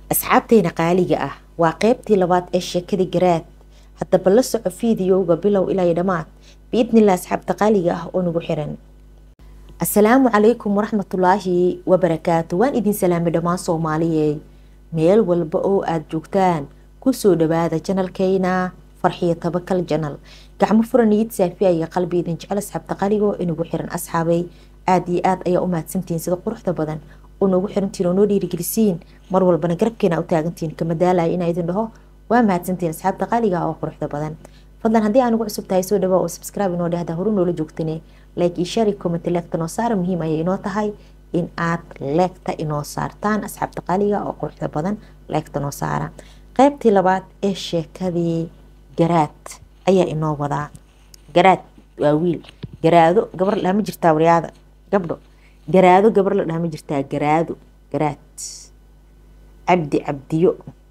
asxaabteyna qaaliga ah waa qeybtii labaad ee sheekada garaad haddaba la soco fiidiyowga bilow ilaa dhammaad biidnillah asxaabta qaaliga ah oo nagu xiran asalaamu calaykum waraxmatullaahi wabarakaatu waan idin salaamay dhammaan soomaaliyeed meel walba oo aada joogtaan kusoo dhawaada janalkeyna farxiyo tabakal janal gacmo furan niyad saafiya iyo qalbi idin jecel asxaabta qaaliga oo inagu xiran asxaabay aada iyo aada ayaa u mahadsantihiin sida quruxda badan oo noogu xirantiin oo noo dhiirigelisiin mar walbana garabkeena u taagantiin kama daalaya inaa idin dhaho waa mahadsantiin asxaabta qaaliga oo quruxda badan fadlan haddii aan ugu cusub tahay soo dhawaa oo subscribe inoo dhehda horu noola joogtane like iyo share comment leegta noo saara muhiim ayay inoo tahay in aad leegta inoo saartaan asxaabta qaaliga oo quruxda badan leegta noo saara qaybtii labaad ee sheekadii garaad ayaa inoo wadaa garaad waa wiil garaado gabar la dhaha ma jirtaa waryaada gabdho garaado gabar la dhaha ma jirtaa garaado garaad cabdi cabdiyo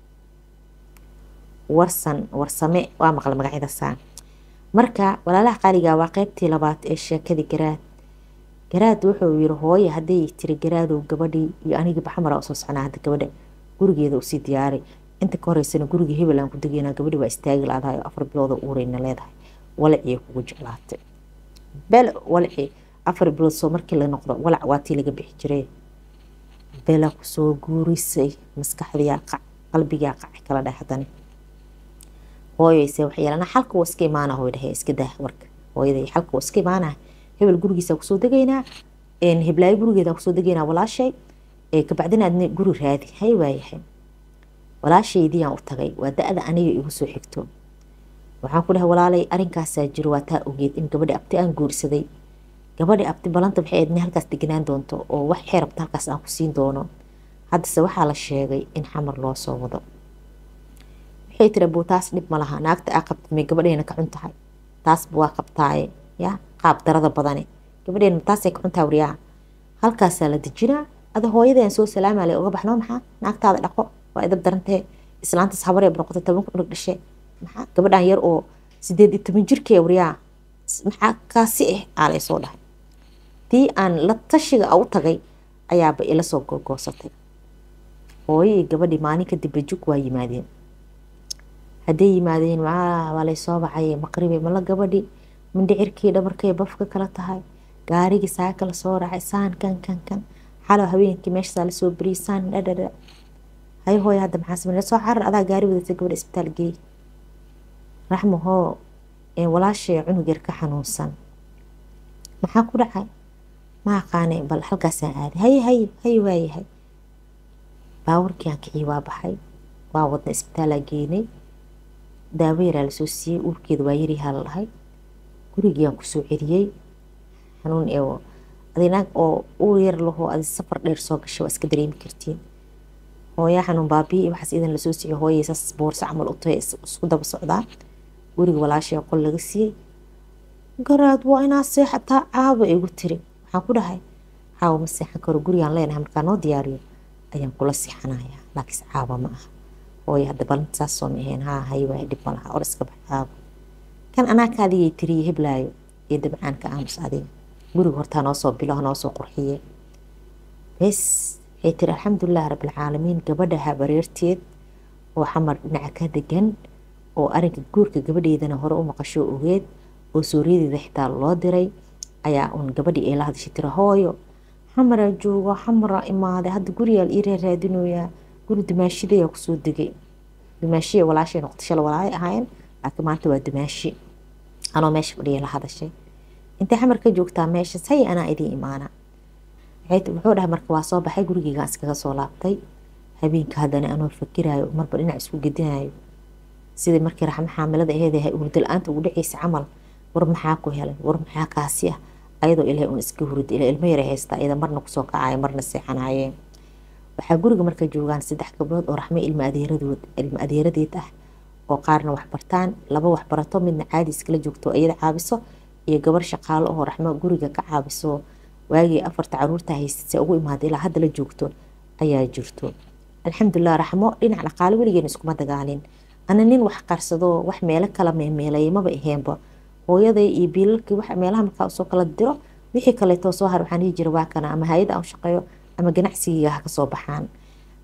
warsan warsame waa maqla magacyadasaa marka walaalaha qaaliga waa qeybtii labaad ee sheekadii garaad garaad wuxuu yiri hooye hadday tiri garaadow gabadhii iyo anigii baxmara usoo soconaa hadda gabadha gurigeeda usii diyaaray inta ka horeysana guriga hebel aan ku degeynaa gabadhi waa istaagi laadahay oo afar bilooda uureyna leedahay walacii kugu jeclaatay bel walacii afar bilood soo markii la noqdo walac waa tii laga bixi jiray bela kusoo guurisay maskaxdiyaa qac qalbigaa qaci kala dheh hadani hooyayse waxay yeelana xalka waa iska imaana hooy dhehe iska dah warka hooyaday xalka waa iska imaana hebel gurigiisa kusoo degaynaa heblaayo gurigeeda kusoo degaynaa walaashay kabacdina aadna guri raadi hay waayahay walaashaydiyaan u tagay waa da-da aniga igu soo xigto waxaan ku dhahay walaalay arinkaasaa jiro waa taa ogeed in gabadhi abti aan guursaday gabadhi abti balanta waxay aydna halkaas deganaan doonto oo wax xee rabta halkaas aan ku siin doono haddase waxaa la sheegay in xamar loo soo wado waxay tiri buu taas dhib ma laha naagta aa qabtid may gabadheena ka cun tahay taasba waa qabtaaye ya qaab darada badane gabadheena taasay ka cuntaa waryaa halkaasaa la dejinaa ada hooyadeen soo salaama le uga baxno maxaa naagtaada dhaqo waa idab darantee islaantaas habaree noqota tobanka unug dhashe maxaa gabadhan yar oo sideed iyo toban jirkee waryaa maxaa kaasi ah aalay soo dhahay tii aan la tashiga u tagay ayaaba ila soo gogoosatay hooyo iyo gabadhii maalin kadib bajug waa yimaadeen hadday yimaadeen waa lay soo baxay maqribe mala gabadhi mindhicirkii dhabarkay bafka kala tahay gaarigii saaka lasoo raacay saan kan kan kan xalo habeenkii meeshasaa lasoo beriyay saan dhadhadha hay hooy hadda maxaa samey soo carar adaa gaari wadatay gabadha isbitaal geey raxmo hoo walaashay cunug yar ka xanuunsan maxaa ku dhacay ma aqaanay bal halkaasaan aaday haye haye haye waayahay baawarkii aan kicii waa baxay waa wadna isbitaalaa geynay daawo yaraa lasoo siiyey uurkeeda waa yaryahaa la dhahay gurigiiaan kusoo celiyey xanuun ee adinaag oo uur yar lahoo adi safar dheer soo gashay waa iska dareemi kartiin hooyaa xanuun baabiyi iyo waxaas idan lasoo siiyey hooyay saas boorso camal u tahay isku daba socdaa guriga walaashay qol laga siiyey garaad waa inaa seexataa caaba igu tiri waxaan ku dhahay caawa ma seexan karo gurigaan leenahay markaa noo diyaariyo ayaan kula seexanayaa laakiinse caaba ma aha hooya hadda balanta saas soo ma aheen haa hay waay dhib ma laha or iska bax caaba kan anaa kaadigay tiriye heblaayo iyo dabcaan ka aamus adiga guriga hortaa noo soo bilo noo soo qurxiye bes waxay tiri alxamdulilah rabbilcaalamiin gabadha habareerteed oo xamar dhinaca ka degan oo arinka guurka gabadheedana hore u maqasho ogeed oo sooriyadeeda xitaa loo diray ayaa uun gabadhii ay la hadashay tira hooyo xamaraa joogo xamaraa imaaday hadda gurigaa ii raaraadinoyaa guri dumaashidayaa kusoo degay dumaashiya walaashay noqotay shala walaay ahaayeen laakiin maanta waa dumaashi anoo meesha fadhiya la hadashay intay xamar ka joogtaa meesha say anaa idiin imaana wuxuu dhahay marka waa soo baxay gurigeygaan iskaga soo laabtay habeenka haddana anoo fakiraayo marba dhinac isku gedinayo sidai markii raxmo xaamilada aheed hurda la-aanta ugu dhaceysa camal war maxaa ku helay war maxaa kaasi ah ayadoo ilahay un iska hurida ila ilmo yara haystaa iyada marna kusoo kacaya marna seexanayeen waxaa guriga marka joogaan saddex gabdhood oo raxmo ilma adeeradood ilma adeeradeed ah oo qaarna wax bartaan laba wax barato midna caadi iskala joogto iyada caabiso iyo gabar shaqaalo oo raxmo guriga ka caabiso waagii afarta caruurta haysatay ugu imaada ilaa hadda la joogto ayaa jirto alxamdulilah raxmo dhinac dhaqaale weligeena iskuma dagaalin ana nin wax qarsado wax meelo kala meemeelay maba aheenba hooyaday iyo biilalkii wax meelaha markaa usoo kala diro wixii kaleetoo soo har waxaan dhihi jira waa kana ama hay-ada aan shaqeeyo ama ganacsigiiga ha kasoo baxaan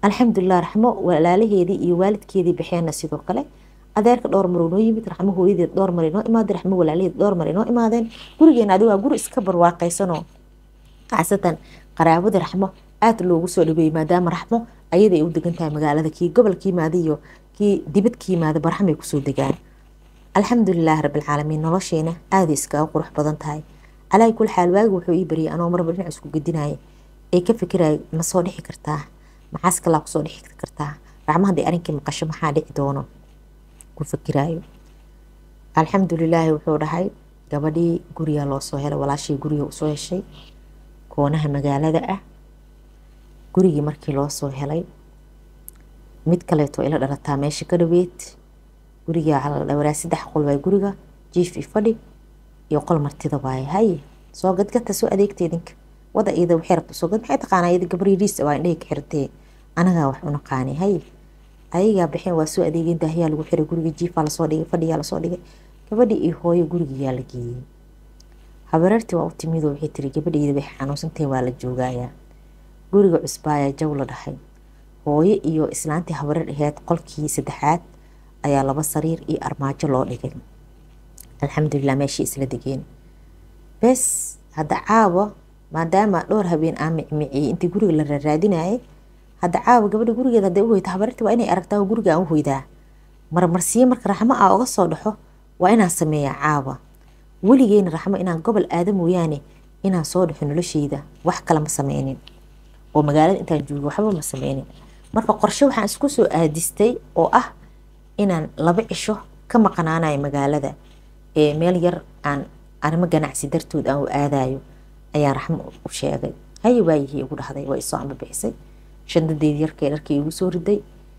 alxamdulilah raxmo walaalaheedii iyo waalidkeedii baxeenna sidoo kale adeerka dhowr mar noo yimid raxmo hooyadeed dhowr mar inoo imaadeen raxmo walaalaheed dhowr mar inoo imaadeen gurigeena adigu waa guri iska barwaaqaysanoo kacsadan qaraabada raxmo aada loogu soo dhaweeyey maadaama raxmo ayada ay u degan tahay magaalada kii gobolka yimaada iyo kii dibad ka yimaada barxamay kusoo degaan alxamdulilaah rabbilcaalamiin nolosheena aaday iskaga qurux badan tahay calaa kul xaal waagi wuxuu ii baryay anoo marba dhinac isku gedinaya ee ka fikiraya ma soo dhixi kartaa maxaas kalaa kusoo dhixi kartaa raxmo hadday arrinkii maqasho maxaa dhici doono ku fikiraayo alxamdulilaahi wuxuu dhahay gabadhii guriga loo soo helay walaashii guriga usoo heshay koonaha magaalada ah gurigii markii loo soo helay mid kaleeto ila dhalataa meesha ka dhaweed guriga waraa saddex qol waay guriga jiif i fadhi iyo qol martida waaye haye soo gadgata soo adeegta idinka wada iyada waxay rabta soo gad maxay taqaanaa iyada gabar yariis waa indhahay ka xirtee anagaa wax u naqaani haye ayagaa baxeen waa soo adeegeen daahiyaa lagu xiray guriga jiifaa lasoo dhigay fadhiyaa lasoo dhigay gabadhii iyo hooyo gurigayaa la geeyey habareertii waa u timid oo waxay tiri gabadheyda bay xanuunsantahay waa la joogayaa guriga cusbaayaa jaw la dhahay hooyo iyo islaantii habareer aheyd qolkii saddexaad ayaa laba sariir iyo armaajo loo dhigay alxamdulilah meeshii isla degeen bes hadda caawa maadaama dhowr habeen aan micmiciyey intii guriga la raaraadinayay hadda caawa gabadha gurigeeda hadday u hoyta habareertii waa inay aragtaa guriga aan u hoydaa marmarsiyo marka raxmo aa uga soo dhaxo waa inaan sameeyaa caawa weligeena raxmo inaan gobol aada mooyaane inaan soo dhaxo nolosheyda wax kale ma sameynin oo magaalada intaan joogo waxba ma sameynin marka qorshe waxaan isku soo aadistay oo ah inaan laba cisho ka maqanaanayo magaalada ee meel yar aan arrimo ganacsi dartood aan u aadayo ayaan raxmo u sheegay haye waayihii igu dhahday waa isoo amba bixisay shandadeedii yarkee dharkii igu soo riday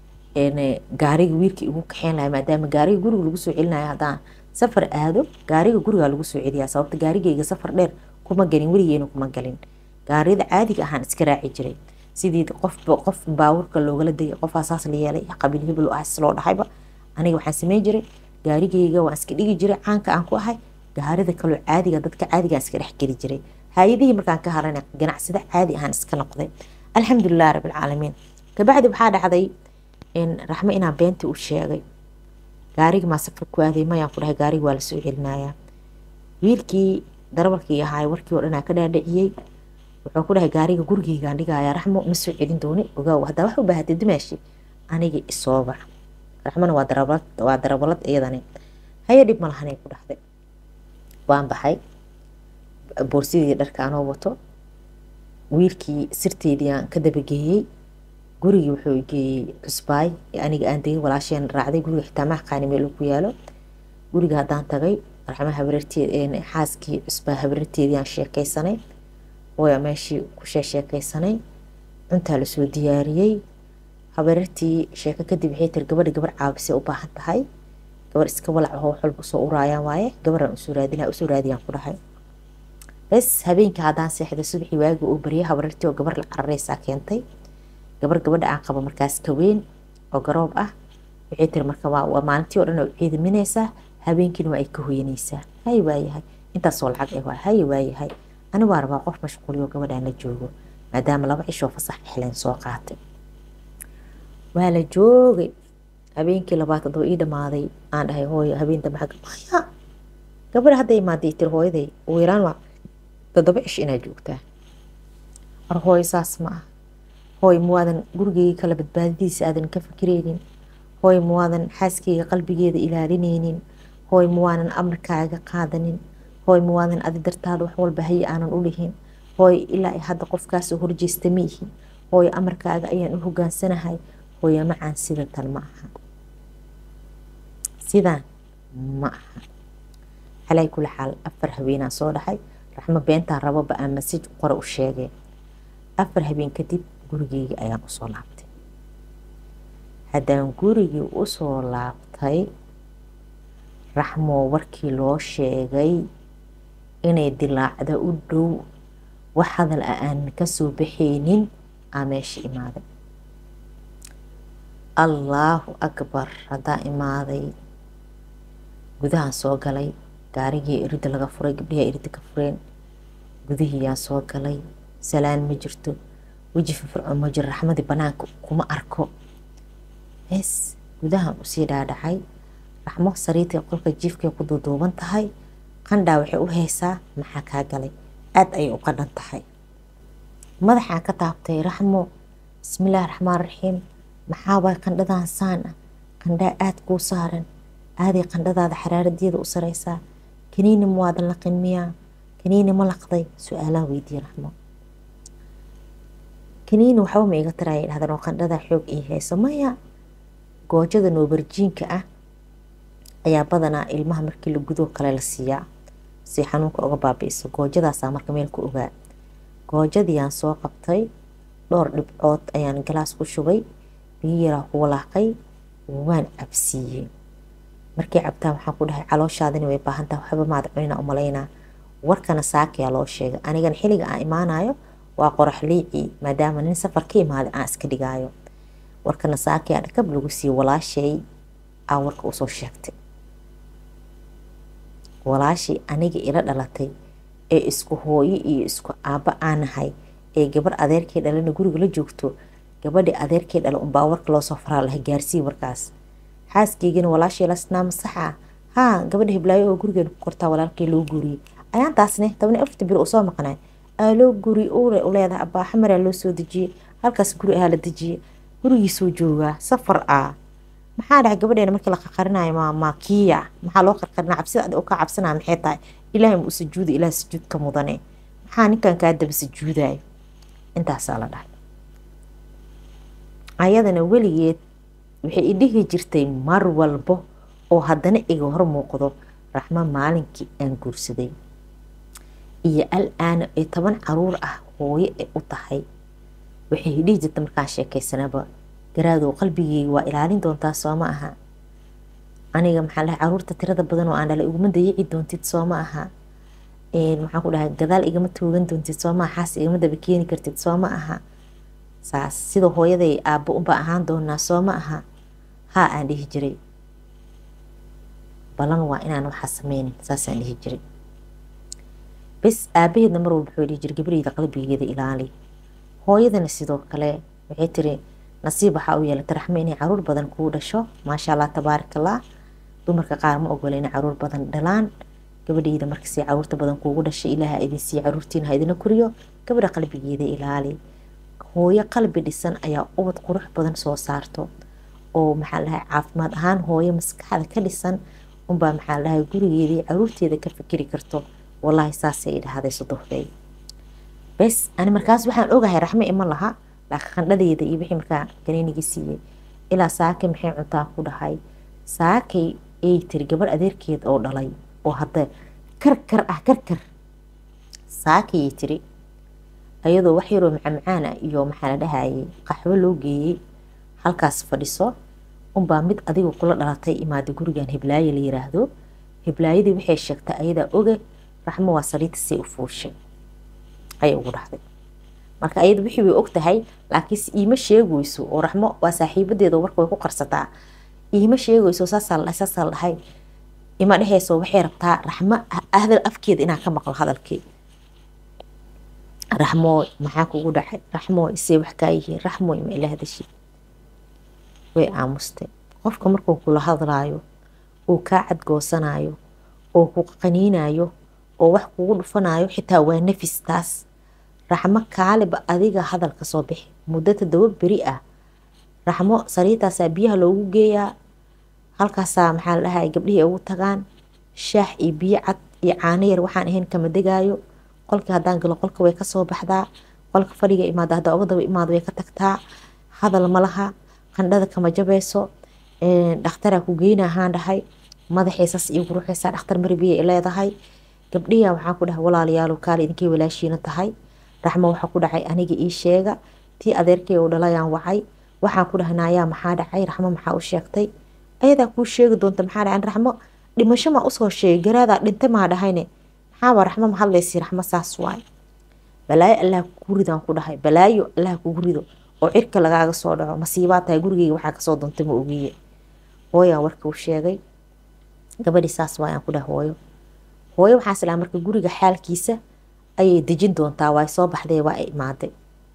gaariga wiilkii igu kaxeyn lahay maadaama gaariga guriga lagu soo celinayo haddaan safar aado gaariga gurigaa lagu soo celiyaa sababta gaarigeyga safar dheer kuma galin weligeena kuma galin gaariyada caadiga ahaan iska raaci jiray sidii qofba qof baawurka loogala degay qofaa saas la yeelay qabiil hebel ahs loo dhahayba aniga waxaan sameyn jiray gaarigeyga waan iska dhigi jiray caanka aan ku ahay gaarida kaloo caadiga dadka caadiga iska dhex geli jiray hay-adihii markaan ka harana ganacsada caadi ahaan iska noqday alxamdulilah rabbilcaalamiin kabacdi waxaa dhacday raxmo inaan beentii u sheegay gaarigi maa safar ku aaday mayaan ku dhahay gaarigi waa lasoo celinayaa wiilkii darabalkii ahaay warkii oo dhan aan ka dhaadhiciyey wuxuu ku dhahay gaariga gurigeygaan dhigayaa raxmo ma soo celin dooni ogaaw haddaa wax u baahatay dumaashi aniga isoobac raxmona waa darabalad waa darabalad iyadani haya dhib ma lahanay ku dhahday waan baxay boorsidii dharka anoo wato wiilkii sirteedii aan ka dabageeyey gurigii wuxuu geeyey cusbaay aniga aan degay walaasheen raacday guriga xitaa maxqaani meel ku yaalo guriga haddaan tagay raxma habareerteed xaaskii cusbaa habareerteedii aan sheekaysanay ooya meeshii ku sheesheekaysanay cuntaa lasoo diyaariyey habareertii sheeko kadib waxay tiri gabadha gabar caabisay u baahan tahay gabar iska walac oo wax walba usoo uraayaan waaye gabaraan usoo raadina usoo raadiyaan ku dhahay bes habeenkii haddaan seexday subaxii waagi uu baryay habareertii oo gabar la carareysaa keentay gabar gabadha aan qabo markaas ka weyn oo garoob ah waxay tiri marka waa maalintii oo dhan oo ciidaminaysaa habeenkiina waa ay ka hoyanaysaa hay waayahay intaasoo lacag ah waa hay waayahay ani waa rabaa qof mashquuliyo gabadhaan la joogo maadaama laba cishoo fasax xelen soo qaatay waa la joogay habeenkii labaad adoo ii dhamaaday aan dhahay hooyo habeen dambe xagga maya gabadha hadday imaaday tiri hooyaday ugu yaraan waa toddoba cish inaad joogtaa war hooyo saas ma ah hooy muwaadan gurigeyga kala badbaadadiisa aadan ka fikireynin hooy muwaadan xaaskeyga qalbigeeda ilaalineynin hooy muwaanan amarkaaga qaadanin hooy muwaadan adi dartaada wax walba haye aanan u dhihin hooy ilaa hadda qofkaasoo horjeesta ma ihin hooy amarkaaga ayaan u hogaansanahay hooyo macaan sida tan ma aha sidaan ma aha calaa kula xaal afar habeenaa soo dhaxay raxmo beentaan rababa aan masaj qore u sheegeen afar habeen kadib gurigeyga ayaan usoo laabtay haddaan gurigii usoo laabtay raxmoo warkii loo sheegay inay dilaacda u dhow wax hadal a aan kasoo baxaynin aa meesha imaaday allaahu akbar haddaa imaaday gudahaan soo galay gaarigii iridda laga furay gabdhihaa iridda ka fureen gudihiiyaan soo galay salaan ma jirto weji firfircoon ma jiro raxmadii banaanka kuma arko bes gudahan usii dhaadhacay raxmo sariirtii qolka jiifkay ku duuduuban tahay qandhaa waxay u haysaa maxaa kaa galay aada ayay u qadhan tahay madaxaan ka taabtay raxmo bismillaahi raxmaan raxiim maxaabaa qandhadan saan ah qandhaa aada kuu saaran aaday qandhadaada xaraaradeeda u sareysaa kaniini ma waadan laqin miyaa kaniini ma laqday su-aalaan weydiiye raxmo kaniini waxba ma iga taraaya dhahdeen oo qandhadaa xoog ii hayso maya goojada noobarjiinka ah ayaa badanaa ilmaha markii la gudoo kale la siiyaa si xanuunka uga baabi'iso goojadaasaa marka meel ku ogaa goojadiiyaan soo qabtay dhowr dhibcood ayaan galaas ku shubay biyo yaraa ku walaaqay waan cabsiiyey markay cabtaan waxaan ku dhahay calooshaadina way baahantaha waxba maad cunina u malaynaa warkana saakayaa loo sheegay anigana xilliga aan imaanayo waa qorax liicii maadaama nin safar ka imaaday aan iska dhigaayo warkana saakayaa dhakab lagu siiyey walaashay aa warka usoo sheegtay walaashii aniga ila dhalatay ee isku hooyo iyo isku aabba aanahay ee gabar adeerkay dhalana guriga la joogto gabadhii adeerkay dhala unbaa warka loosoo faraa laha gaarsii warkaas xaaskaygana walaashay lasnaa masaxa haa gabadha hiblaayo oo gurigeena ku kortaa walaalkay loo guuriyey ayaan taasne toban afarta bir uu soo maqnay aa loo guuriyey uure u leedahay abbaa xamaraa loo soo dejiyey halkaas guri ahaa la dejiyey gurigiisuu joogaa safar ah maxaa dhahay gabadheena markii la qarqarinayo ma ma kiya maxaa loo qarqarina cabsida adi ka cabsanaya maxay tahay ilaahay ma u sujuuda ilaah sujuudka mudane maxaa ninkan kaa daba sujuudayo intaasaa la dhahay ayadana weligeed waxay idhihi jirtay mar walbo oo haddana iga hor muuqdo raxmo maalinkii aan guursaday iyo al aana ee toban caruur ah hooyo ay u tahay waxay dhihi jirta markaan sheekaysanaba garaadow qalbigeyga waa ilaalin doontaa soo ma aha aniga maxaa dhahay caruurta tirada badan oo aan dhalay iguma dayici doontid soo ma aha maxaan ku dhahay gadaal igama toogan doontid soo ma xaas igama daba keeni kartid soo ma aha saas sida hooyaday aabbo unbaa ahaan doonaa soo ma aha haa aan dhihi jiray balan waa inaan waxaa sameynin saasaan dhihi jiray bes aabaheedna mar walba wuxuu dhihi jiray gabadheyda qalbigeeda ilaali hooyadana sidoo kale waxay tiri nasiib waxaa u yeelatay raxmo inay caruur badan kuu dhasho maasha allah tabaarakallah dumarka qaar ma ogola inay caruur badan dhalaan gabadheyda markasii caruurta badan kuugu dhashay ilaaha idin siiya caruurtiina ha idina koriyo gabadha qalbigeeda ilaali hooyo qalbi dhisan ayaa ubad qurux badan soo saarto oo maxaa lahay caafimaad ahaan hooyo maskaxda ka dhisan unbaa maxaa lahay gurigeeda iyo caruurteeda ka fikiri karto wallaahi saasay idhahday sodohday bes ani markaas waxaan ogahay raxmo ima laha laakiin qandhadeeda iyo wixii markaa ganeenigii siiyey ilaa saakay maxay cuntaa ku dhahay saakay ay tiri gabadh adeerkeed oo dhalay oo hadda karkar ah karkar saakayay tiri ayadoo wax yaroo macamacaan ah iyo maxaa la dhahayay qaxwo loo geeyey halkaas fadhiso unbaa mid adiga kula dhalatay imaada gurigan hiblaaye la yiraahdo hiblaayadii waxay sheegtay ayadaa oge raxmo waa saliita say u fuushay ayay ugu dhahday marka ayada wixii way og tahay laakiinse iima sheegayso oo raxmo waa saaxiibadeeda warka way ku qarsataa iima sheegayso saasaa la dhahay saasaa la dhahay ima dhehayso waxay rabtaa raxmo hadal afkeeda inaan ka maqlo hadalkii raxmooy maxaa kugu dhacay raxmooy isee wax kaa yihiin raxmooy ma ila hadashid way aamustay qofka markuu kula hadlaayo uu kaa cadgoosanayo oo ku qaniinayo oo wax kugu dhufanayo xitaa waa nafis taas raxmo kaaliba adiga hadalka soo bixi muddo todoba beri ah raxmo sariirtaasaa biyaha loogu geeyaa halkaasaa maxaa la dhahay gabdhihii ugu tagaan shaax iyo biyo cad iyo caano yar waxaan ahayn kama degaayo qolkii haddaan galo qolka way kasoo baxdaa qolka fadhiga imaada haddaa uga daba imaada way ka tagtaa hadal ma laha qandhada kama jabayso dhakhtaraa ku geyna ahaan dhahay madaxiisas iyo quruxaysaa dhakhtar maribiyay leedahay gabdhiya waxaan ku dhahay walaalayaalo kaale idinkay walaashiina tahay raxmo waxaa ku dhacay aniga ii sheega tii adeerkay u dhalayaan wacay waxaan ku dhahay naayaa maxaa dhacay raxmo maxaa u sheegtay ayadaa kuu sheegi doonta maxaa dhacay raxmo dhimasho maa usoo sheegay garaadaa dhintay maa dhahayne maxaaba raxmo ma hadlaysi raxmo saas waay balaayo allah kugu ridaan ku dhahay balaayo allah kugu rido oo cirka lagaaga soo dhaco masiibaa tahay gurigeyga waxaa kasoo doontay ma ogiye hooyaan warka u sheegay gabadhii saas waayaan ku dhahay hooyo hooyo waxaa islaa marka guriga xaalkiisa ayay dejin doontaa waa soo baxdee waa ay imaaday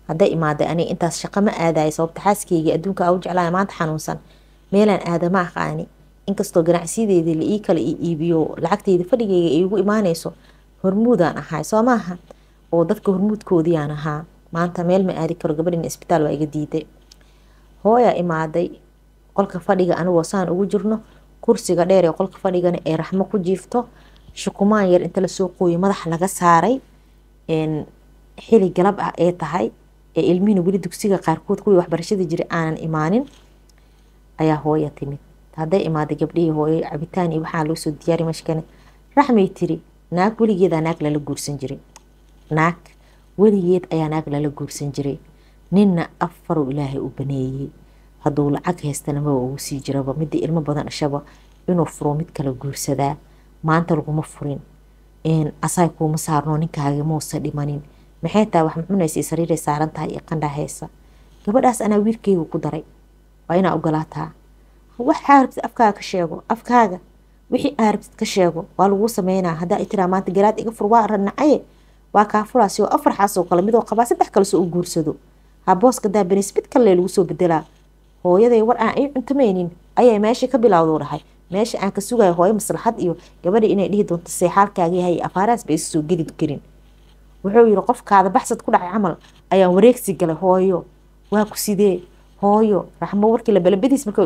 hadday imaaday aniga intaas shaqo ma aadayo sababta xaaskeyga adduunka u jeclaya maanta xanuunsan meelaan aadama aqaani inkastoo ganacsiyadeedii la ii kala iibiyo lacagteyda fadhigeyga ay igu imaanayso hormuudaan ahay soo maaha oo dadka hormuudkoodiiyaan ahaa maanta meel ma aadi karo gabadhin isbitaal waa iga diiday hooyaa imaaday qolka fadhiga anigoo saan ugu jirno kursiga dheer ee qolka fadhigana ee raxmo ku jiifto shukumaan yar inta lasoo qooyo madaxa laga saaray xili galab ah ee tahay ee ilmihina weli dugsiga qaarkood kuwii waxbarashada jiray aanan imaanin ayaa hooya timid hadday imaaday gabdhihii hooyo cabitaan iyo waxaa loo soo diyaari mashkane raxmay tiri naag weligeedaa naag lala guursan jiray naag weligeed ayaa naag lala guursan jiray ninna afarow ilaahay u baneeyey hadduu lacag haystana maba ugu sii jiraba midii ilmo badan dhashaba inuu furo mid kala guursadaa maanta laguma furin asaay kuuma saarno ninkaaga muusa dhimanin maxay tahay wax mucunaysa sariiray saaran tahay iyo qandhaa heesa gabadhaas anaa wiilkeyga ku daray waa inaa ogolaataa wax aarabtid afkaaga ka sheego afkaaga wixii aarabtid ka sheego waa laguu sameynaa haddaa i tiraa maanta garaad iga fur waa ranacaye waa kaa furaasi oo afar xaasoo kale midoo qabaa saddex kale soo u guursado habooska daabanis mid kale lagu soo bedelaa hooyaday war aan ii cuntamaynin ayaa meeshii ka bilowduu dhahay meesha aan ka sugayo hooyo maslaxad iyo gabadha inay dhihi doonto seexaalkaaga yahay afaaraas ba isu soo geli karin wuxuu yiri qofkaada baxsad ku dhacay camal ayaan wareegsi galay hooyo waa ku sidee hooyo raxmo warkii labalabadiis marka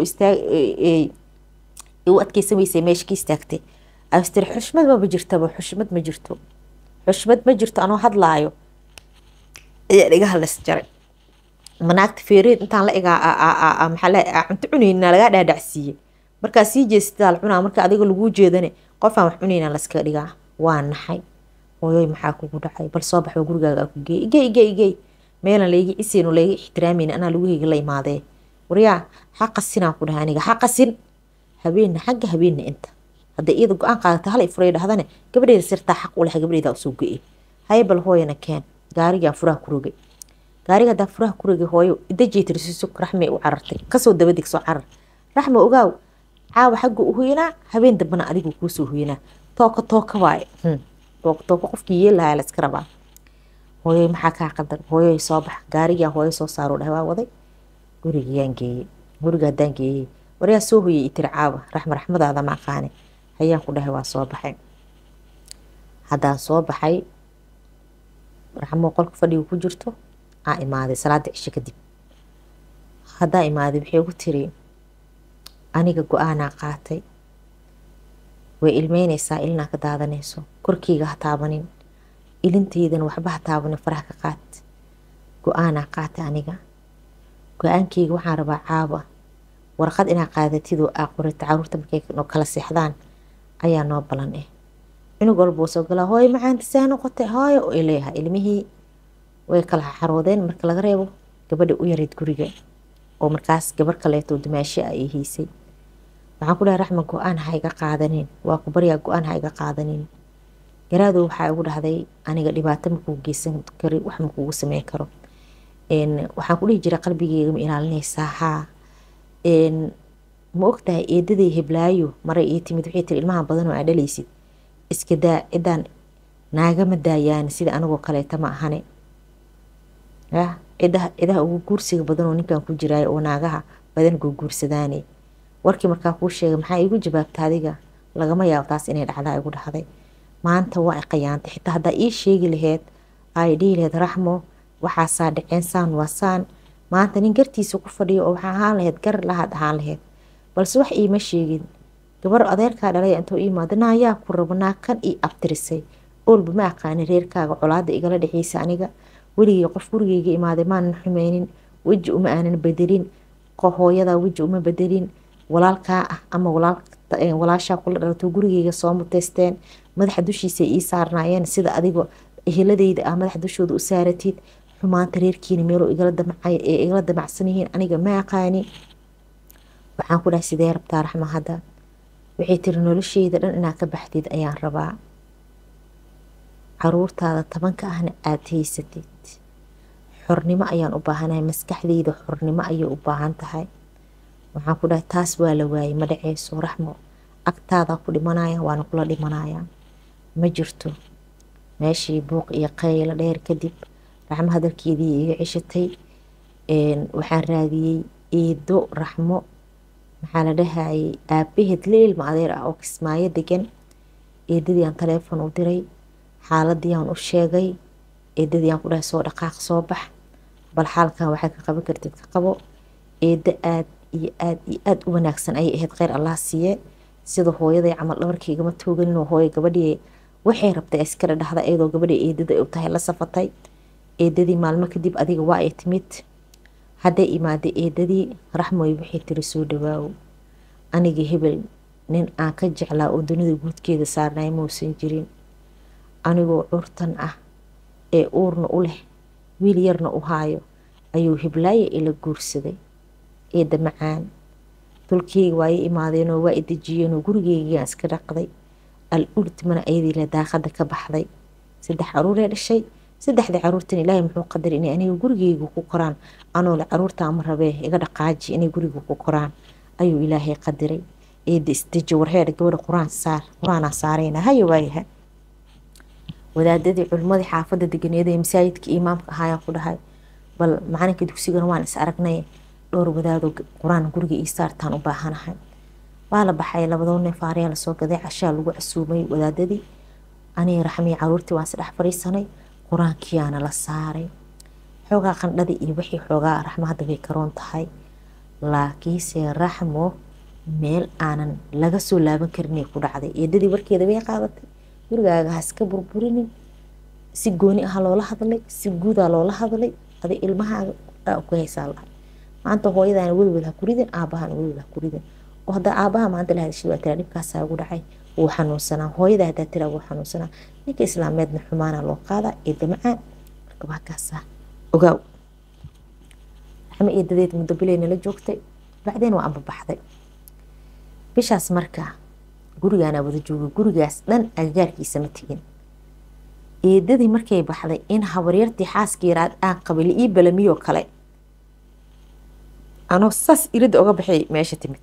u adkeysamaysay meesha ka istaagtay astiri xushmad maba jirtaba xushmad ma jirto xushmad ma jirto anoo hadlaayo ayaa dhiga hadlas jaray manaagta feereed intaan la egaa maxaa cunto cunayna lagaa dhaadhacsiiyey markaa sii jeestadaa la cunaa marka adiga laguu jeedane qofaan wax cunayna laska dhigaa waa naxay hooyoy maxaa kugu dhacay bal soo baxo gurigaaga ku geey igey igey igey meelan layga ciseyno layga ixtiraamayna anaa lagaheyga la imaadee waryaa xaqasinaan ku dhahay aniga xaqasin habeenna xagga habeenna inta hadday iyada go-aan qaadata hal furay dhahdane gabadheeda sirtaa xaq u leha gabadheeda usoo go-e haye bal hooyana keen gaarigaan furaha ku rogay gaariga haddaan furaha ku rogay hooyo idajeetirsiiso raxmay u carartay kasoo dabadig soo carar raxma ogaaw caawa xagga u huyanaa habeen dambana adigu kuusoo huyanaa tooka tooka waaye tooka tooka qofkii yeelahaa la iska rabaa hooyoy maxaa kaa qadan hooyoy soo bax gaarigaan hooyo soo saaro dhahay waa waday gurigayaan geeyey guriga haddaan geeyey waryaa soo hoyay itiri caawa raxma raxmadaada ma aqaane hayaan ku dhahay waa soo baxay haddaan soo baxay raxmo qolka fadhiga ku jirto aa imaaday salaada cisho kadib haddaa imaaday waxay ku tiri aniga go-aanaa qaatay way ilmeynaysaa ilinaa ka daadanayso korkeyga ha taabanin ilintaydana waxba ha taabanin faraha ka qaat go-aanaa qaatay aniga go-aankeyga waxaan rabaa caawa warqad inaa qaadatidoo aa qorata caruurta markay kala seexdaan ayaa noo balan ah cunug walbuu soo galaa hooyo macaanta saa noqotay hooyo oo ileeyaha ilmihii way kala xaroodeen marka laga reebo gabadha u yareyd guriga oo markaas gabar kaleeto dumaasho a ay haysay waxaan ku dhahay raxma go-aan ha iga qaadanin waa ku baryaa go-aan ha iga qaadanin garaadow waxaa igu dhahday aniga dhibaato makuu geysan kari wax makuugu sameyn karo waxaan ku dhihi jiray qalbigeyga ma ilaalinaysaa haa ma ogtahay eedaday heblaayo maray ii timid waxay tiri ilmaha badan oo aa dhalaysid iska daa cidaan naagama daayaan sida anigoo kaleeta ma ahane yah cidaha cidaha ugu guursiga badan oo ninkan ku jiraayo oo naagaha badan guurguursadaane warkii markaa kuu sheegay maxaa igu jawaabta adiga lagama yaabo taas inay dhacdaa igu dhahday maanta waa qayaantay xitaa haddaa ii sheegi laheyd ay dhihi laheyd raxmo waxaasaa dhaceen saan waa saan maanta nin gartiisa ku fadhiyo oo waxaa ahaan laheyd gar lahaad ahaan laheyd balse wax iima sheegin gabar adeerkaa dhalay intuu iimaada naayaa ku rabo naakan ii abtirisay oolba ma aqaani reerkaaga colaada igala dhexeysa aniga weligii qof gurigeyga imaaday maanan xumeynin weji uma aanan bedelin hooyadaa weji uma bedelin walaalkaa ah ama walaashaa kula dhalato gurigeyga soo muteysteen madaxa dushiisa ii saarnaayeen sida adigoo eheladeyda ah madaxa dushooda u saaratid xumaanta reerkiina meeloo igala damacsan yihiin aniga ma aqaani waxaan ku dhahay sidee rabtaa raxma hadda waxay tiri nolosheyda dhan inaad ka baxdid ayaan rabaa caruurtaada tobanka ahna aada haysatid xornimo ayaan u baahanahay maskaxdeyda xornimo ayay u baahan tahay waxaan ku dhahay taas waa la waayey ma dhaceyso raxmo agtaadaa ku dhimanaya waana kula dhimanaya ma jirto meeshii buuq iyo qaylo dheer kadib raxmo hadalkeedii iga ceshatay waxaan raadiyey eedo raxmo maxaa la dhahayay aabaheed la ilma adeer ah oo kismaayo degan eedadii aan taleefon u diray xaaladii aan u sheegay eedadii aan ku dhahay soo dhaqaaq soo bax bal xaalkan waxaa ka qaban kartid ka qabo eedo aad iyo aad iyo aada u wanaagsan ayay ahayd kheyr allah siiye sida hooyaday camal dhabarkaygama tooganinoo hooya gabadhii waxay rabtay iskala dhahda iyadoo gabadhii eedada u tahay la safatay eedadii maalmo kadib adiga waa ay timid hadday imaaday eedadii raxmoy waxay tiri soo dhawaawo aniga hebel nin aan ka jeclaa oo dunida guudkeeda saarnay mausan jirin anigoo curtan ah ee uurna u leh wiil yarna u haayo ayuu hiblaaye ila guursaday eedda macaan dulkeyga waaya imaadeenoo waa i dejiyeenoo gurigeygaan iska dhaqday al ultimana ayadiile daaqada ka baxday saddex caruuree dhashay saddexdii caruurtan ilaahay muxuu qadar inay aniga gurigeyga ku koraan anoole caruurta ama rabee iga dhaqaaji inay guriga ku koraan ayuu ilaahay qadiray eedda isdeji warheedha gabadha quraan saar quraanaa saarayna haya waayaha wadaadadii culimmadii xaafadda deganeeda ee masaajidka imaamka ahaayaan ku dhahay bal macalinka dugsigana waan is aragnay dhowr wadaado qur-aan guriga ii saartaan u baahanahay waa la baxay labadoo neef aaryaa lasoo gaday cashaa lagu casuumay wadaadadii aniga raxmii caruurtii waan isdhex fadhiisanay qur-aankiyaana la saaray xoogaa qandhadii iyo wixii xoogaa raxmo hadda bay karoon tahay laakiinse raxmo meel aanan laga soo laaban karinay ku dhacday eedadii warkeeda bay qaadatay gurigaaga ha iska burburinin si gooni ah loola hadlay si guudaa loola hadlay adi ilmahaaga ku haysaa lahay maanta hooyadaana welwel ha kuridin aabahana welwel ha kuridin oo haddaa aabaha maanta la hadashay waa tiraa dhibkaasaa ugu dhacay wuu xanuunsanaa hooyada haddaa tiraa wuu xanuunsanaa ninka islaameedna xumaana loo qaadaa eedda macaan marka waa kaasaa ogaaw raxmo eedadeed muddo bilay nala joogtay bacdeen waa ambabaxday bishaas marka gurigaanaa wada joogay gurigaas dhan agagaarkiisa ma tegin eedadii markay baxday in habaryartii xaaskii yaraad aan qabili ii balamiyoo kale anoo saas iridda oga baxay meesha timid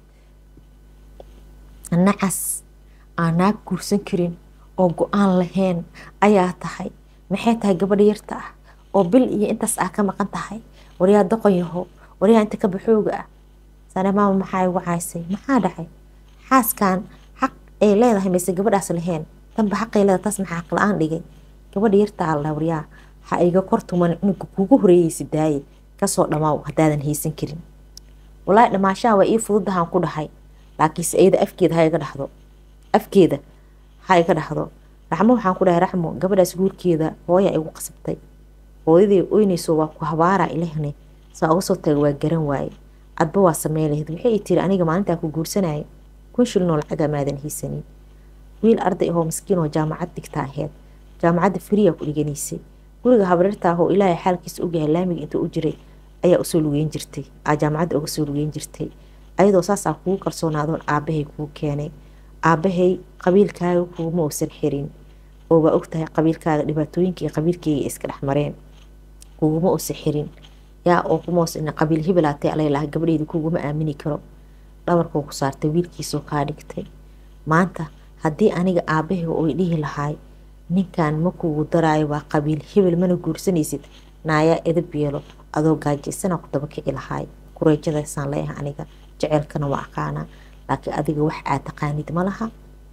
nacas aan naag guursan karin oo go-aan lahayn ayaa tahay maxay tahay gabadha yarta ah oo bil iyo intaas ah ka maqan tahay waryaa doqon yaho waryaa inta ka baxooga ah sane maama maxaa igu caysay maxaa dhacay xaaskan xaq ay leedahay mayse gabadhaas lahayn tanba xaqay leedahay taas maxaa xaq la-aan dhigay gabadha yarta alla waryaa ha iga kortuman cunuga kugu horeeyeysa daaye kasoo dhamaaw haddaadan haysan karin walaahi dhamaashaha waa ii fududahaan ku dhahay laakiinse iyada afkeeda ha iga dhahdo afkeeda ha iga dhahdo raxmo waxaan ku dhahay raxmo gabadhaas guurkeeda hooya igu qasabtay hooyadii oynayso waa ku habaara ilahne saa uga soo taga waa garan waaye adba waa samey lahayd waxay tiri aniga maalintaa ku guursanaya kun shilnoo lacaga maadan haysanin wiil arday ahoo miskiin oo jaamacad dhigta aheyd jaamacadda firiya ku dhiganaysay guriga habareerta ahoo ilaahay xaalkiisa ogyahay laamiga inta u jiray ayaa usoo lugeyn jirtay aa jaamacadda uga soo lugeyn jirtay ayadoo saasaa kugu kalsoonaadoon aabahay kuu keenay aabahay qabiilkaaga kuuma uusan xirin oo waa ogtahay qabiilkaaga dhibaatooyinkii qabiilkeyga iska dhex mareen kuguma uusan xirin yaa oo kumausan qabiil hibilaatay alaylaha gabadheeda kuguma aamini karo dhabarkuu ku saartay wiilkiisoo kaa dhigtay maanta haddii aniga aabahay oy dhihi lahaay ninkan ma kugu daraayo waa qabiil hibil mana guursanaysid naayaa edab yeelo adoo gaajaysana ku daba kici lahaay kureejadaysaan leeyahay aniga jeceelkana waa aqaanaa laakiin adiga wax aad taqaanid ma laha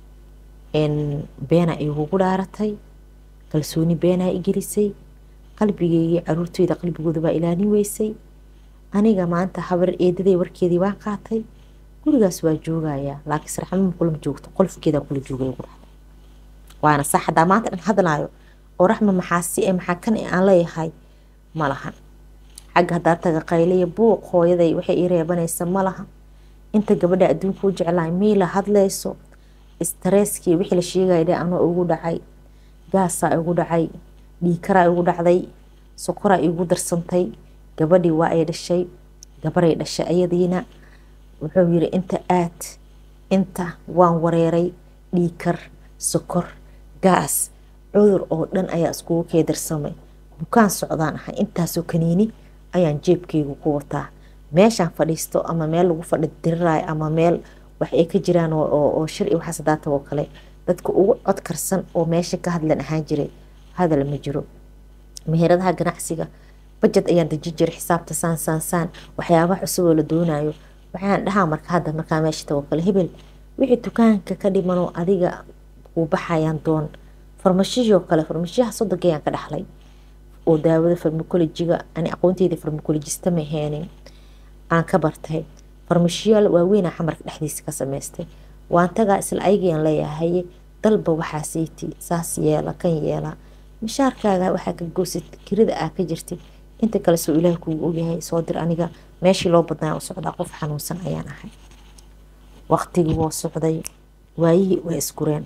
beena igugu dhaaratay kalsooni beenaa igelisay qalbigeygii caruurteyda qalbigooda baa ilaalin weysay aniga maanta habar eedaday warkeedii waan qaatay gurigaas waa joogayaa laakiinse raxmama kulama joogto qolfkeeda kula joogay ugu dhahday waana sax haddaa maanta dhan hadlaayo oo raxma maxaa si e maxaa kan e aan leeyahay ma lahan xagga haddaa taga qaylaya buuq hooyaday waxay ii reebanaysa ma laha inta gabadha adduunka u jeclahay miila hadlayso staresskii wixii la sheegaya dhe anoo igu dhacay gaasaa igu dhacay dhiikaraa igu dhacday sokoraa igu darsantay gabadhii waa ay dhashay gabaray dhashay ayadiina wuxuu yiri inta aad inta waan wareeray dhiikar sokor gaas cudur oo dhan ayaa iskugu keedarsamay bukaan socdaan ahay intaasoo kaniini ayaan jeebkeygu ku wataa meeshaan fadhiisto ama meel lagu fadhi diriraayo ama meel wax ay ka jiraan oo shir iyo waxaas hadaa tagoo kale dadka ugu cod karsan oo meesha ka hadlan ahaan jiray hadal ma jiro meheradaha ganacsiga bajad ayaan dejin jiray xisaabta saan saan saan waxyaabaha cusub oo la doonayo waxaan dhahaa marka hadda markaa meesha tago kale hebel wixii dukaanka ka dhimanoo adiga kuu baxayaan doon farmashihii oo kale farmashiyaha sodonkayaan ka dhaxlay oo daawada farmakolojiga ani aqoonteyda farmakolojista ma aheenin aan ka bartay farmashiyaal waaweynaa xamarka dhexdiisa ka samaystay waan tagaa isla ayagayaan leeyahay dalba waxaa siiti saas yeela kan yeela mishaarkaaga waxaa ka goosid kirida aa ka jirtay inta kale soo ilaah kugu ogyahay soo dir aniga meeshii loo badnaa u socdaa qof xanuunsan ayaan ahay waqtigii woo socday waayihii way isgureen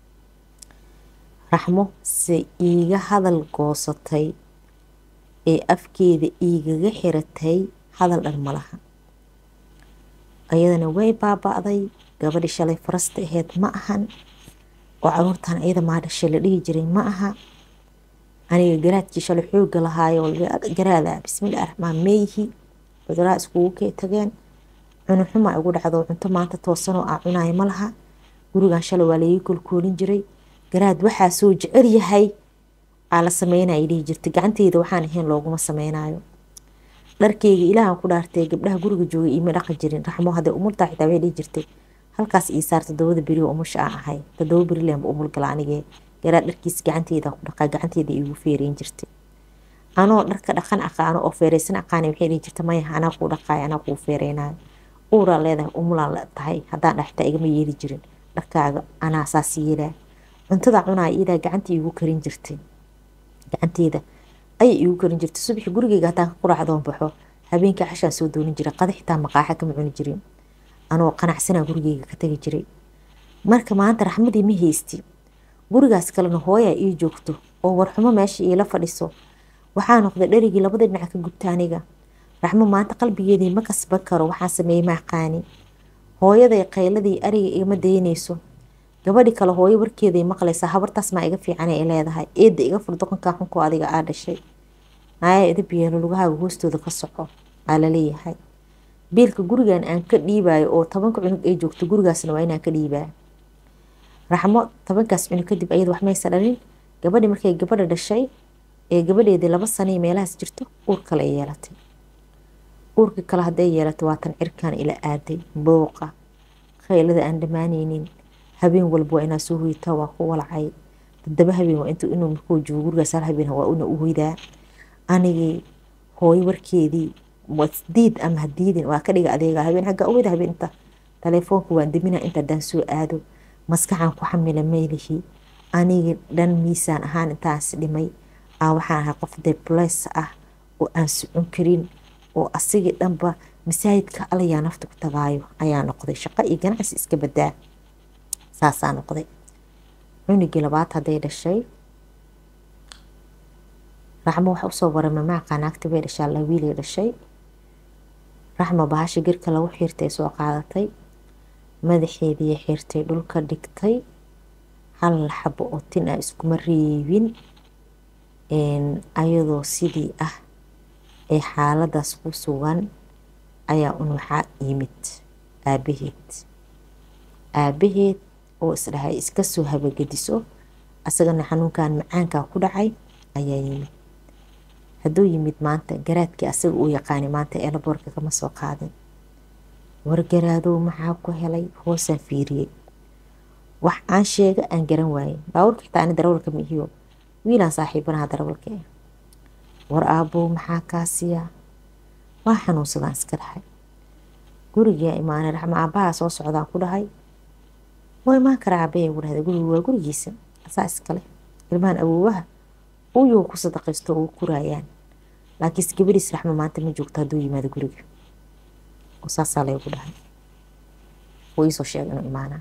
raxmo se iiga hadal goosatay ee afkeeda iigaga xiratay hadal dhan malaha ayadana way baaba-day gabadhii shalay farasta aheyd ma ahan oo caruurtan iyada maa dhashay la dhihi jiray ma aha aniga garaadkii shalay xooga lahaayo garaada bismillahi raxmaan meeyhi cuduraha iskugu kee tageen cunuxuma igu dhacdo cunto maanta toosanoo aa cunaaya ma laha gurigan shalay waa laii kolkoolin jiray garaad waxaa soo jecel yahay aa la sameynaya dhihi jirtay gacanteyda waxaan ahayn looguma sameynayo dharkeyga ilaahan ku dhaartay gabdhaha guriga joogay iima dhaqan jirin raxmo hadday umultaa xitaa waxay dhihi jirtay halkaas ii saar todobada beri oo umusha aan ahay todoba beri leenba umul gala anigee garaad dharkiis gacanteyda ku dhaqaa gacanteyda iigu feereyn jirtay anoo dharka dhaqan aqaano oo feereysan aqaana waxay dhihi jirta maya anaa kuu dhaqaayo anaa kuu feereynayo uuraa leedahay umulaan la tahay haddaan dhaxtaa igama yeeli jirin dharkaaga anaa saas yeelaa cuntada cunaa iyadaa gacanta iigu karin jirtay gacanteeda ayay iigu karin jirtay subaxi gurigeyga haddaan ka quraacdoon baxo habeenkii cashaan soo doonin jiray qada xitaa maqaaxa kama cuni jirin anoo qanacsanaa gurigeyga ka tagi jiray marka maanta raxmadii ma haysti gurigaas kalena hooyaa ii joogto oo warxumo meesha iila fadhiso waxaa noqday dherigii labada dhinac ka gubta aniga raxmo maanta qalbigeedii ma kasban karo waxaan sameeyey ma aqaani hooyaday qayladii ariga igama daynayso gabadhi kale hooyo warkeeday maqlaysaa habartaas maa iga fiican ay leedahay eedda iga fur doqonkaa xunkoo adiga aa dhashay naaya idib yeelo lugahaaga hoostooda ka soco aa laleeyahay biilka gurigan aan ka dhiibayo oo tobanka cunug ay joogto gurigaasna waa inaan ka dhiibaa raxmo tobankaas cunug kadib ayada wax maysa dhalin gabadhi markay gabadha dhashay ee gabadheedii laba sanay meelahaas jirto uur kale ay yeelatay uurkii kale hadday yeelatay waatan cirkaan ila aaday booqa khaylada aan dhammaaneynin habeen walba waa inaa soo hoytaa waa ku walacay toddoba habeen waa intuu inuu markuu joogo gurigaas hal habeen waa una u hoydaa anigii hooyo warkeedii diid ama hadiidin waa ka dhiga adeega habeen xagga owada habeen inta taleefoonka waan damina inta daan soo aado maskaxan ku xamila meelihi anigii dhan miisaan ahaan intaas dhimay aa waxaan ahay qof debles ah oo aan socon karin oo asigii dhanba masaajidka alayaa nafta ku tagaayo ayaa noqday shaqo iyo ganacsi iska badaa saasaa noqday cunugii labaad hadday dhashay raxmo waxa usoo warama maaqaa naagta bay dhashaa la wiilay dhashay raxmo bahasha girka lagu xiirtay soo qaadatay madaxeedii xirtay dhulka dhigtay hal xabo oo tin ah iskuma reebin ayadoo sidii ah ee xaaladaas ku sugan ayaa un waxaa yimid aabaheed aabaheed oo isdhahay iska soo habagediso asagana xanuunkan macaankaa ku dhacay ayaa yimid hadduu yimid maanta garaadkii asaga uu yaqaanay maanta eelaboorka kama soo qaadin wargaraadow maxaa ku helay hoosaan fiiriyey wax aan sheega aan garan waayin baabuurka xitaa ani darawalka ma ihiyo wiilaan saaxiibanaha darawalka ah war aabow maxaa kaasiya waa xanuunsadaan iska dhahay gurigaa imaanay raxma aabbahaa soo socdaan ku dhahay waa imaan karaa aabaya gu dhahda gurigu waa gurigiisa asaa iskale ilmahan awoowaha uyuu ku sadaqaysto oo kuraayaan laakiinse gabadhiis raxma maanta ma joogto hadduu yimaado guriga oo saasaa laygu dhahay wuu iisoo sheegay inuu imaanaa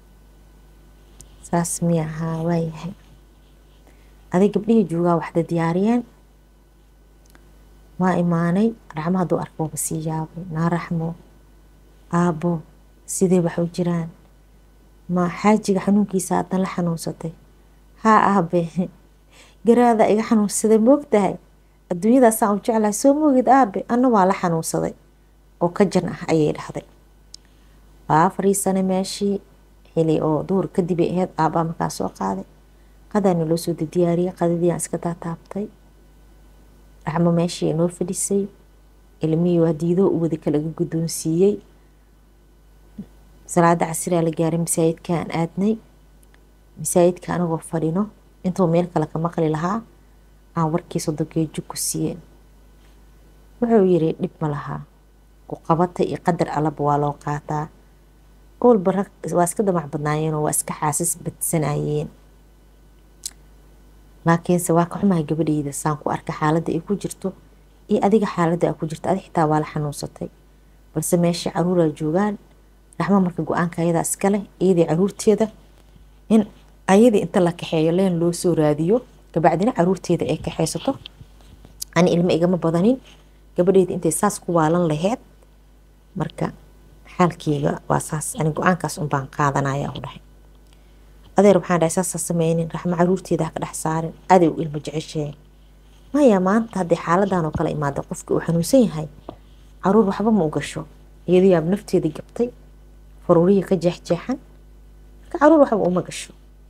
saas miya ahaa waayahay aday gabdhihii joogaa waxda diyaariyeen waa imaanay raxmo hadduu arko waba sii yaabay naa raxmo aabbo sidee wax u jiraan ma xaajiga xanuunkiisa haddan la xanuunsatay haa aabe garaada iga xanuunsaday moogtahay adduunyadaasaan u jeclahay soo moogid aabe anna waa la xanuunsaday oo ka jan ah ayay dhahday waa fariisanay meeshii xili oo duhur kadib ay ahayd aabbaa markaa soo qaaday qadaana loo soo diyaariyey qadadii aan iska taataabtay raxmo meeshii inoo fadhisay ilmihii waa diidoo u wada kalaga guddoonsiiyey salaada casiraa la gaaray masaajidka aan aadnay masaajidka anagoo fadhino intuu meel kale ka maqli lahaa aan warkii sodogeejo ku siiyeen wuxuu yiri dhib ma lahaa ku qabata iyo qadar allaba waa loo qaataa owlba rag waa iska damac badnaayeenoo waa iska xaasis badsanayeen laakiinse waa ka xumahay gabadheyda saan ku arka xaaladda ay ku jirto iyo adiga xaaladda a ku jirto adi xitaa waa la xanuunsatay balse meeshii caruuraa joogaan raxmo marka go-aanka ayadaa iskale iyadii caruurteeda in ayadii inta la kaxeeyo leen loo soo raadiyo kabacdina caruurteeda ay kaxeysato ani ilmo igama badanin gabadheyda intay saas ku waalan laheyd marka xaalkeyga waa saas ani go-aankaas unbaan qaadanaya u dhahay adeer waxaan dhahay saasa sameynin raxmo caruurteeda ha ka dhex saarin aday u ilmo jeceshee maya maanta haddii xaaladan oo kale imaada qofka uu xanuunsan yahay caruur waxba ma u gasho iyadoo yaab nafteeda gabtay faruuriya ka jeexjeexan marka caruur waxba uma gasho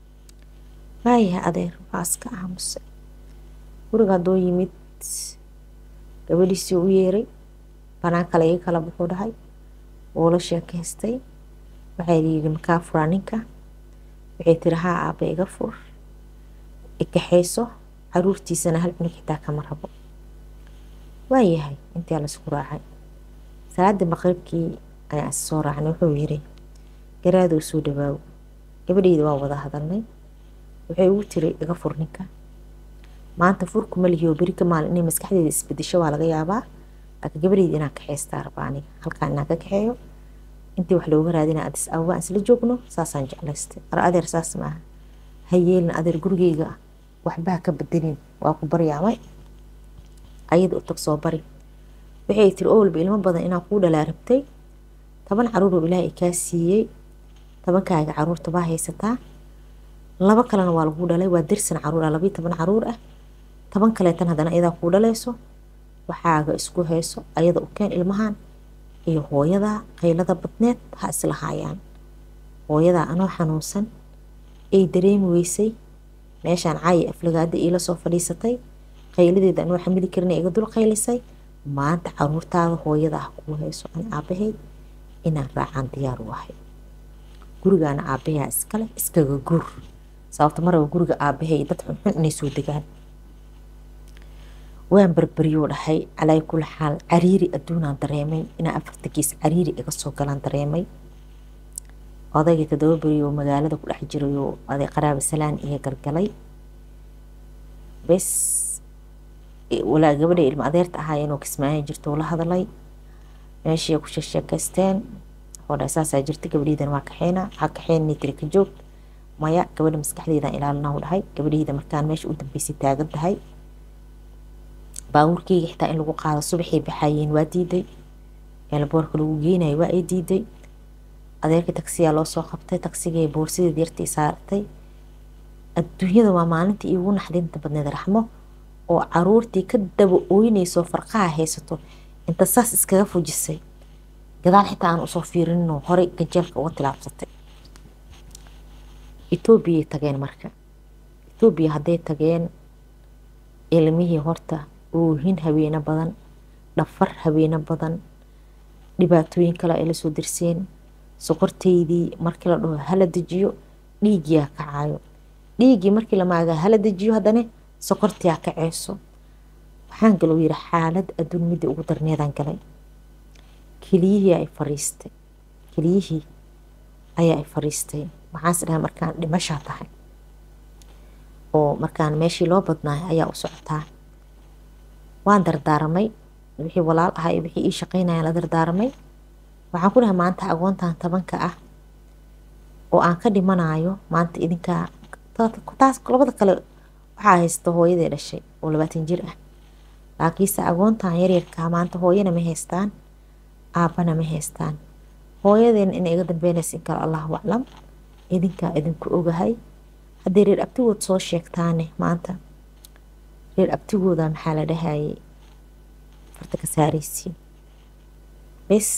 waayahay adeer waa iska aamusay guriga haddoo yimid gabadhiisii u yeeray banaan kale iga kala buxuu dhahay wuu la sheekaystay waxay yidhi makaa furaa ninka waxay tiri haa aaba iga fur ikaxayso caruurtiisana hal cunug xitaa kama rabo waayahay intii laisku raacay salaadii maqribkii ayaan is soo raacnay wuxuu yiri garaadou soo dhawaaw gabadheyda waa wada hadalnay waxay ugu tiri iga fur ninka maanta furkuma lihiyo beri ka maalin inay maskaxdeeda isbedesho waa laga yaabaa laakiin gabadheyda inaan kaxaystaa rabaa aniga halkaan inaan ka kaxeeyo intii wax looga raadina adis ababa aan isla joogno saasaan jeclaystay ar adeer saas maaha ha yeelin adeer gurigeyga waxbaha ka bedelin waa ku baryaamay ayada u tag soo bari waxay tiri owlba ilmo badan inaan kuu dhalaa rabtay toban caruuroo ilaahay kaa siiyey tobankaaga caruurta baa haysataa laba kalena waa laguu dhalay waa dirsan caruur ah labayo toban caruur ah toban kaleetan haddana ayadaa kuu dhalayso waxaaga isku hayso ayada u keen ilmahan iyo hooyadaa qaylada badneed ha islahaayaan hooyadaa anoo xanuunsan ay dareemi weysay meeshaan caayi aflagaada iila soo fadhiisatay qayladeeda anoo xamili karin iga dul qaylisay maanta caruurtaada hooyada ah kuu hayso an aabaheyd inaan raacaan diyaar u ahay gurigaana aabahaa iskale iskaga guur sababta maraba guriga aabahay dad xunxun inay soo degaan waan barbaryou dhahay calaa kula xaal cariiri adduunaan dareemay inaa afartankiis cariiri iga soo galaan dareemay odaygii todoba berioo magaalada ku dhex jirayoo aday qaraaba salaan iyo galgalay bes walaa gabadhay ilmo adeerta ahaayeenoo kismaayo jirto la hadalay meeshii ku sheekeysteen oo dha saasaa jirta gabadheydan waa kaxeyna waxaa kaxeyn tiri ka joog maya gabadha maskaxdeedan ilaalina u dhahay gabadheyda markaan meesha u dambeysay taagan tahay baabuurkeyga xitaa in lagu qaado subaxay baxaayeen waa diiday eelboorka lagu geenayo waa ay diiday adeerka tagsiyaa loo soo qabtay tagsigay boorsadeed yartii saartay adduunyada waa maalintii iigu naxdinta badneed raxmo oo caruurtii ka daba ooynayso farqaha haysato inta saas iskaga fujisay gadaal xitaa aan usoo fiirinino horey gajeelka uga tilaabsatay etoobiyay tageen marka etoobiya hadday tageen ilmihii horta oohin habeeno badan dhafar habeeno badan dhibaatooyin kale ay lasoo dirseen soqorteydii markii la dhaho hala dejiyo dhiigyaa kacayo dhiiggii markii lamaaga hala dejiyo haddana soqortiyaa kaceyso waxaan galou yiri xaalad adduun midii ugu darneedaan galay keliyihii ay fariistay keliyihii ayaa ay fariistay waxaas dhahay markaan dhimashaa tahay oo markaan meeshii loo badnaay ayaa u socotaa waan dardaaramay wixii walaal ahaa iyo wixii ii shaqeynayaan la dardaaramay waxaan ku dhahay maanta agoontan tobanka ah oo aan ka dhimanayo maanta idinkaa taas labada kale waxaa haysta hooyadii dhashay oo labaatan jir ah laakiinse agoontan yaryarkaa maanta hooyana ma haystaan aabbana ma haystaan hooyadeena inay iga dambeynaysa in kale allahu aclam idinkaa idinku ogahay haddii reer abtigood soo sheegtaane maanta reer abtigooda maxaa la dhahayay farta ka saaraysiin bes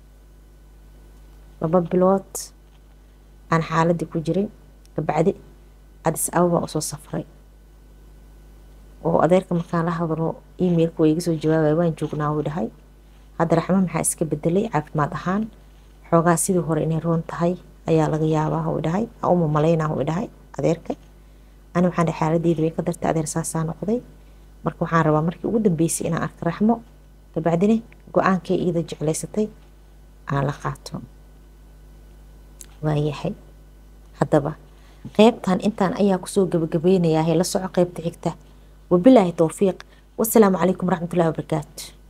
laba bilood aan xaaladii ku jiray kabacdi adis ababa usoo safray oo adeerka markaan la hadlo emailka waa iga soo jawaabaya waan joognaa wuu dhahay hadda raxmo maxaa iska bedelay caafimaad ahaan xoogaa sidii hore inay roon tahay ayaa laga yaabaa wuu dhahay uma malaynaa wuu dhahay adeerka ani waxaan dhahay xaaladeyda way ka dartay adeer saasaa noqday marka waxaan rabaa markii ugu dambeysay inaan arko raxmo dabacdine go-aankay iyada jeclaysatay aan la qaato waayahay haddaba qeybtan intaan ayaa kusoo gabagabeynayaa la soco qeybta xigta wabilaahi towfiiq wasalaamu calaykum waraxmatullahi wabarakaatu